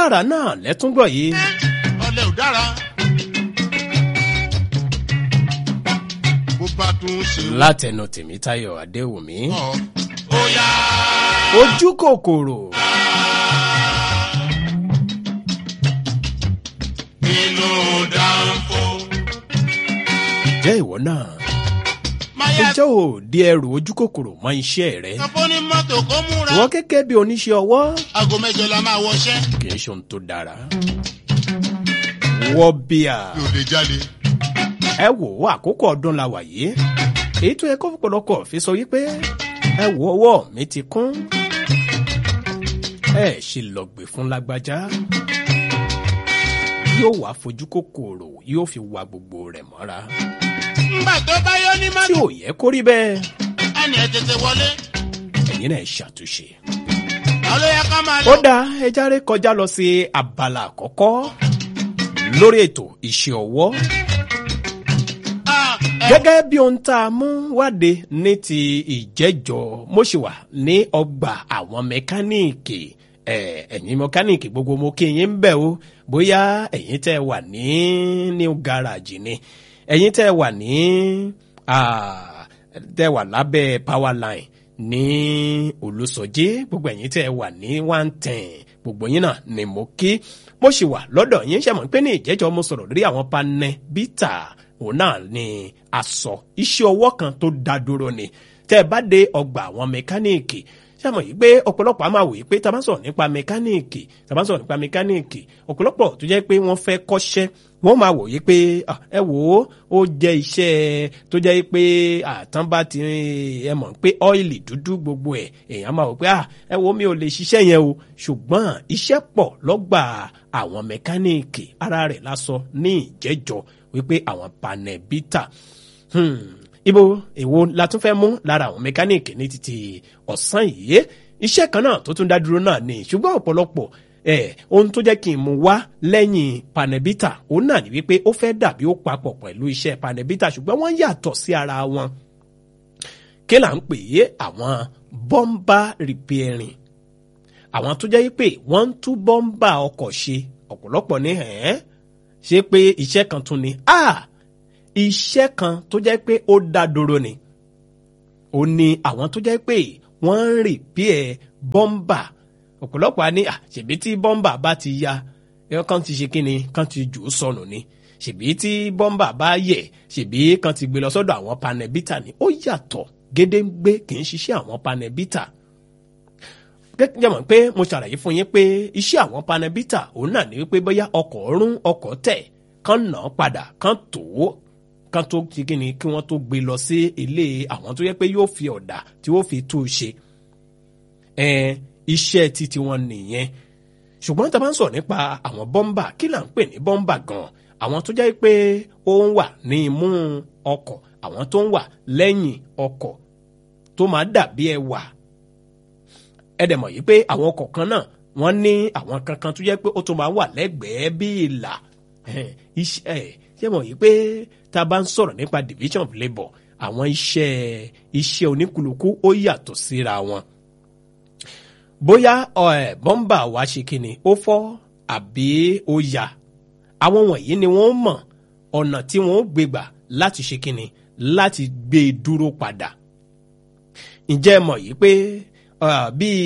dára náà lẹ́túngbọ̀ yìí. ọlẹ́ ò dára. bó bá tún ṣe látẹnu tèmítáyọ̀ adéwùmí. wọ́n ó yá. ojú kòkòrò inú dánfó. jẹ́ ìwọ náà. máyà ǹjẹ́ ò di ẹrù ojú kòkòrò mọ́ iṣẹ́ rẹ? sanfó ní mọ́tò kó múra. ìwọ gẹ́gẹ́ bí oníṣẹ́ ọwọ́ aago mẹ́jọ la máa wọṣẹ́. kì í ṣe ohun tó dára. wọ́ bíà yóò lè jáde. ẹ wò ó àkókò ọdún la wà yìí èyí tó yẹ kó pọ̀lọpọ̀ fi sọ wípé ẹ wò ọwọ́ mi ti kún ẹ ṣe lọ́gbẹ̀ fún lágbájá yóò wá fojú kòkòrò yóò fi wa gbogbo rẹ̀ mọ́ra ńgbà tó bá yọ ní tí mọ́tò. ò yẹ kó rí bẹ́ẹ̀ ẹnì ẹ tètè wọlé. ẹ̀yin náà ṣàtúnṣe. àwọn ló yẹ ká máa ó lọ. dáa ẹ járe kọjá lọ sí abala àkọ́kọ́ lórí ètò iṣẹ́ ọwọ́ Ah, ẹ- gẹ́gẹ́ bí ohun tá a mú wáde ní ti ìjẹ́jọ́ mo ṣì wà ní ọgbà àwọn mẹkáníìkì ẹ̀, ẹ̀yin mẹkáníìkì gbogbo mo kí yín ń bẹ̀ o bóyá ẹ̀yin tẹ́ wà ní new garage ni ẹ̀yin tẹ́ wà ní ah, tẹ́ wà lábẹ́ power line ní olùsọjí gbogbo ẹ̀yin tẹ́ wà ní one ten gbogbo yín náà ni mo kí mo ṣì wà lọ́dọ̀ yín ṣe mọ̀ pé ní ìjẹ́jọ́ mo sọ̀rọ̀ lórí àwọn panẹ́ bítà òun náà ni aṣọ iṣẹ́ ọwọ́ kan tó dá dúró ni tẹ́ ẹ bá dé ọgbà àwọn mẹkáníìkì ṣàmọ̀ yìí pé ọ̀pọ̀lọpọ̀ a máa wòye pé tá a bá sọ̀rọ̀ nípa mẹkáníìkì tá a bá sọ̀rọ̀ nípa mẹkáníìkì ọ̀pọ̀lọpọ̀ tó jẹ́ pé wọ́n fẹ́ kọ́ṣẹ́ wọ́n máa wòye pé ah, ẹ wò ó ó jẹ́ iṣẹ́ tó jẹ́ pé àtàn bá ti ẹ mọ̀ pé ọ́ìlì dúdú gbogbo ẹ̀ èèyàn máa wò pé ah, ẹ wo mi ò lè ṣiṣẹ́ yẹn o ṣùgbọ́n iṣẹ́ pọ̀ lọ́gbà àwọn mẹkáníìkì ara rẹ̀ lásọ ní ìjẹ́jọ́ wípé àwọn panẹ́bítà Hmm, ibo èwo la tún fẹ́ mú lára àwọn mẹkáníìkì ní títí ọ̀sán yìí iṣẹ́ kan náà tó tún dá dúró náà ni ṣùgbọ́n ọ̀pọ̀lọpọ̀ ẹ̀ ohun tó jẹ́ kí n mú wá lẹ́yìn panẹ́bítà òun náà ni wípé ó fẹ́ dàbí ó papọ̀ pẹ̀lú iṣẹ́ panẹ́bítà ṣùgbọ́n wọ́n yàtọ̀ sí ara wọn kí là ń pè é àwọn bọ́m̀bà rìpẹ́rìn àwọn tó jẹ́ pé wọ́n ń tú bọ́m̀bà ọkọ̀ ṣe ọ̀pọ̀lọpọ̀ ní ẹ̀ẹ́ ṣe pé iṣẹ́ kan tún ni ah iṣẹ́ kan tó jẹ́ pé ó dá dúró ni ó ní àwọn tó jẹ́ pé wọ́n ń rì bí ẹ̀ bọ́m̀bà ọ̀pọ̀lọpọ̀ á ní à ṣèbí tí bọ́m̀bà bá ti ya ẹ̀ kàn ti ṣe kí ni kàn ti jù ú sọnù ni ṣèbí tí bọ́m̀bà bá yẹ̀ ṣèbí kàn ti gbé lọ sọ́dọ̀ àwọn panẹ́bítà ni ó yàtọ̀ gédéǹgbé kì í ṣiṣẹ́ àwọn panẹ́bítà gẹ́gẹ́ mọ̀ pé mo ṣàlàyé fún yín pé iṣẹ́ àwọn panẹ́bítà òun náà ní wípé bóyá ọkọ̀ rún ọkọ̀ tẹ̀ kán nà án padà kán tó kán tó ti kí ni kí wọ́n tó gbé lọ sí ilé àwọn tó yẹ pé yóò fi ọ̀dà tí ó fi tú u ṣe ẹn iṣẹ́ títí wọn nìyẹn ṣùgbọ́n tá a bá ń sọ̀rọ̀ nípa àwọn bọ́m̀bà kí là ń pè ní bọ́m̀bà gan àwọn tó jẹ́ pé ó ń wà ní imú ọkọ̀ àwọn tó ń wà lẹ́yìn ọkọ̀ tó máa dàbí ẹwà ẹ dẹ̀ mọ̀ yìí pé àwọn ọkọ̀ kan náà wọ́n ní àwọn kankan tó jẹ́ pé ó tún máa wà lẹ́gbẹ̀ẹ́ bí ìlà iṣẹ́ ẹ̀ ṣé mọ̀ yìí pé tá a bá ń sọ̀rọ̀ nípa division of labour àwọn iṣẹ́ iṣẹ́ oníkùlùkù ó yàtọ̀ síra wọn. bóyá ẹ̀ bọ́m̀bà wa ṣe kíni ó fọ́ àbí ó ya àwọn wọ̀nyí ni wọ́n mọ̀ ọ̀nà tí wọ́n gbé gbà láti ṣe kíni láti gbé e dúró padà. ǹjẹ́ ẹ mọ̀ yìí pé bíi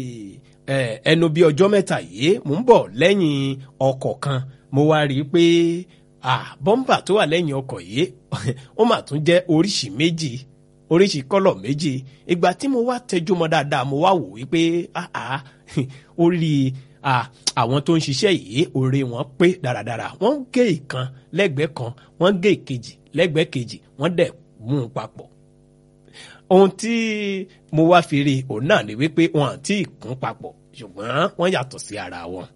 ẹnu bíi ọjọ́ mẹ́ta yìí mò ń bọ̀ lẹ́yìn ọkọ̀ kan mo wá rí i pé bọ́m̀bà tó wà lẹ́yìn ọkọ̀ yìí ó mà tún jẹ́ oríṣìí méjì oríṣìí kọ́lọ̀ méjì ìgbà tí mo wá tẹjú mọ́ dáadáa mo wá wò wípé orí àwọn tó ń ṣiṣẹ́ yìí orí wọn pé dáradára wọ́n gé ìkan lẹ́gbẹ̀ẹ́ kan wọ́n gé ìkejì lẹ́gbẹ̀ẹ́ kejì wọ́n dẹ̀ mú un papọ̀ ohun tí mo wá fi rí òun náà ni wípé wọn àti ìkún papọ̀ ṣùgbọ́n wọ́n yàtọ̀ sí ara wọn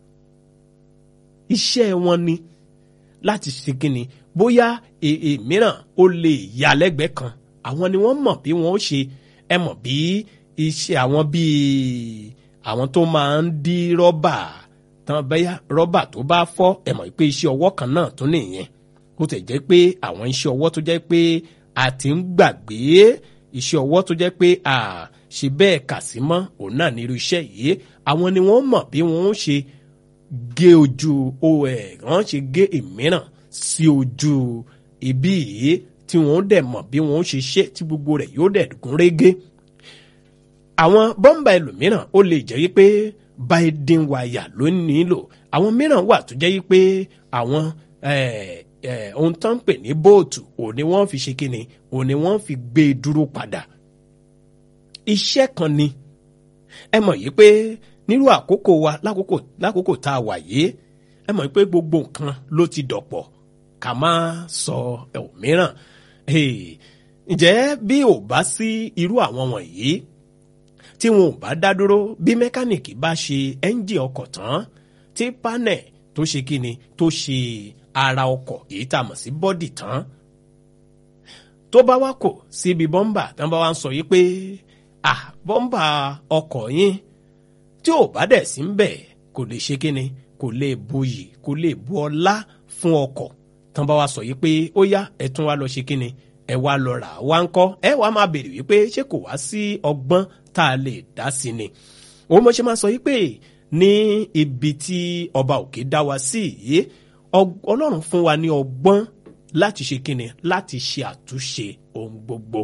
iṣẹ́ wọn ni láti ṣe kíni bóyá mìíràn ó lè yà lẹ́gbẹ̀ẹ́ kan àwọn ni wọ́n mọ̀ bí wọ́n ó ṣe ẹ mọ̀ bí iṣẹ́ àwọn bíi àwọn tó máa ń dí rọ́bà tán bẹ́yà rọ́bà tó bá fọ́ ẹ mọ̀ pé iṣẹ́ ọwọ́ kan náà tún nìyẹn ó tẹ̀ jẹ́ pé àwọn iṣẹ́ ọwọ́ tó jẹ́ pé a ti ń gbàgbé iṣẹ́ ọwọ́ tó jẹ́ pé a ṣe bẹ́ẹ̀ kà sí mọ́ òun náà ní irú iṣẹ́ yìí àwọn ni wọ́n mọ̀ bí wọ́n ó ṣe gé ojú ẹ̀ wọ́n ṣe gé ìmíràn sí ojú ibi yìí tí wọ́n dẹ̀ mọ̀ bí wọ́n ṣe ṣe tí gbogbo rẹ̀ yóò dẹ̀ gún régé àwọn bọ́m̀bà ẹlòmíràn ó lè jẹ́ wípé biden wire ló nílò àwọn mìíràn wà tó jẹ́ wípé àwọn ohun tó ń pè ní bóòtù òun ni wọ́n fi ṣe kíni òun ni wọ́n fi gbé e dúró padà iṣẹ́ kan ni ẹ mọ̀ yìí pé nírú àkókò wa lákòókò lákòókò tá a wà yìí ẹ mọ̀ pé gbogbo nǹkan ló ti dọ̀pọ̀ ká má sọ òmíràn ǹjẹ́ bí ò bá sí irú àwọn wọ̀nyí tí wọn ò bá dá dúró bí mẹkáníìkì bá ṣe ẹ́ńjì ọkọ̀ tán tí panẹ̀ tó ṣe kíni tó ṣe ara ọkọ̀ èyí tá a mọ̀ sí bọ́dì tán tó bá wá kò síbi bọ́mbà tí wọ́n bá wá ń sọ yìí pé ah bọ́mbà ọkọ̀ yín tí ò bá dẹ̀ sí ń bẹ̀ kò lè ṣe kíni kò lè buyì kò lè bu ọlá fún ọkọ̀ tí wọ́n bá wá sọ yìí pé ó yá ẹ tún wá lọ ṣe kíni ẹ wá lọ rà wá ń kọ́ ẹ wá máa béèrè wípé ṣé kò wá sí ọgbọ́n tá a lè dá sí ni òun mo ṣe máa sọ yìí pé ní ibi tí ọba òkè dá wa sí yìí ọlọ́run fún wa ní ọgbọ́n láti ṣe kíni láti ṣe àtúnṣe ohun gbogbo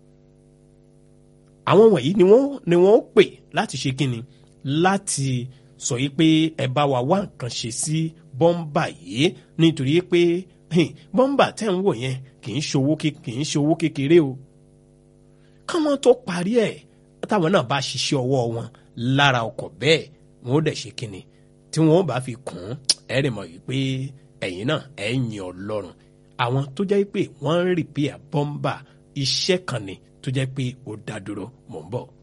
àwọn wọ̀nyí ni wọ́n ni wọ́n pè láti ṣe kíni láti sọ yìí pé ẹ bá wa wá nǹkan ṣe sí bọ́ńbà yìí nítorí pé bọ́ńbà tẹ́ ń wò yẹn kì í ṣòwò kì í ṣòwò kékeré o káwọn tó parí ẹ̀ táwọn náà bá ṣiṣẹ́ ọwọ́ wọn lára ọkọ̀ bẹ́ẹ̀ wọn ó dẹ̀ ṣe kíni tí wọn ó bá fi kùn ún ẹ rẹ̀ mọ̀ wípé ẹ̀yin náà ẹ̀ ń yin ọlọ́run àwọn tó jẹ́ pé wọ́n ń rìpíà bọ́ńbà iṣẹ́ kan ni tó jẹ́ pé ó dá dúró mò ń bọ̀.